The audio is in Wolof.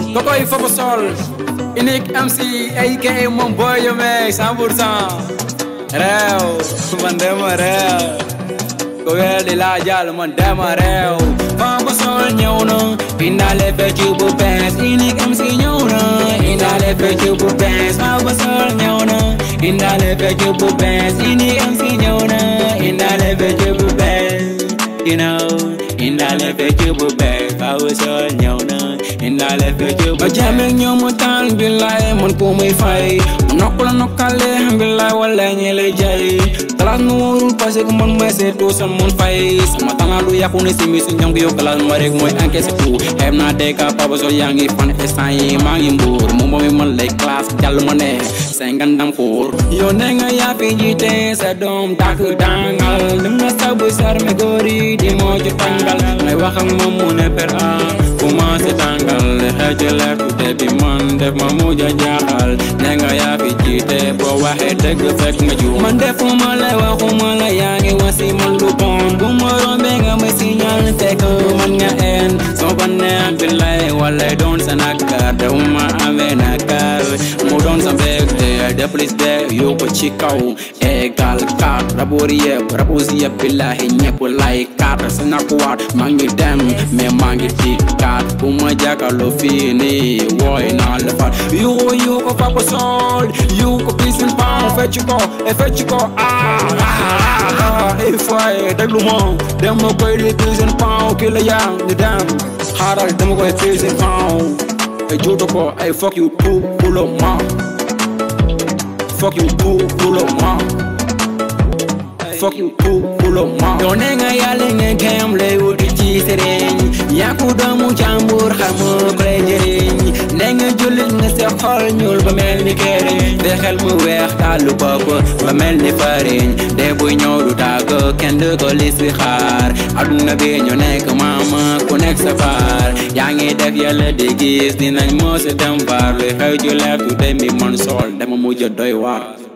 kokoy Fapa Sol unique MC aka moom boy yo meeg 100 pour cent réew man dema réew ko weddi laa jàll man dema réew Fapa Sol ñëw na indaale fecc bu bees unique MC ñëw na indaale fecc bu bees Fapa Sol ñëw na indaale fecc bu bees unique MC ñëw na indaale fecc bu bees you know indaale fecc bu bees Fapa Sol ñëw na indaale fecc bu bees ma jàmmeeg ñoom mu taal billaay man ko muy fay mu nokk la nokkale billaay wala ñi lay jaay classe nu wóorul parce que man mooy seetu san mun fay sama talent lu yàqu ne si mi si ñoom yow classe ma rek mooy encaissé tout xem naa dégg Papa Sol yaa ngi fan instant yi maa ngi mbuur moom mooy man lay classe jàll ma ne say ngandam xuur yow ne nga yaa fi jiite sa doom dàkk dangal dem na sabu sarme góori di moo ju tàngal ngay wax ak moom mu ne per a commencé tàngal xeetu lekk te bi man def ma mujj a jaaxal ne nga yaa fi jiite boo waxee dëgg fekk nga juum man defuma la waxuma la yaa ngi wasi man lu bon bu ma rombee nga ma signal fekk man nga en soo ko neex billaay wala doon sa nakar te uma amee nakar mu doon sa mbégte de plus de yoo ko ci kaw égal kat raboori yëpp rabosi yëpp billahi ñëpp lay kat sa nakuwaat maa ngi dem mais maa ngi dikkaat bu ma jàkkaarloo fii nii wooy naa la fat yuuxu yuuxu Papa Sol yuuxu Peace and Pound fecc ko e fecc ko ah ah ah il faut déglu ma dem ma koy di Peace and Pound kii la yaa ñu dem xaaral dama koy Peace and Pound e juutu ko ay fuck you tout pour le moment fuck you tout pour le moment fuck you tout pour le moment yow ne nga yàlla nga gëm lay wuti ci sëriñ yaa ko doomu jàmbur xamoo ko lay jëriñ ne nga jullit nga sa xol ñuul ba mel ni këriñ de xel mu weex tàllu bopp ba mel ni fariñ de buy ñëw du tàgg kenn du ko lis bi xaar aduna bi ñu nekk maama ku nekk sa faar yaa ngi def yàlla di gis dinañ moo si dem faar luy xew ju leer tu dem bi man sol dama mujj doy waar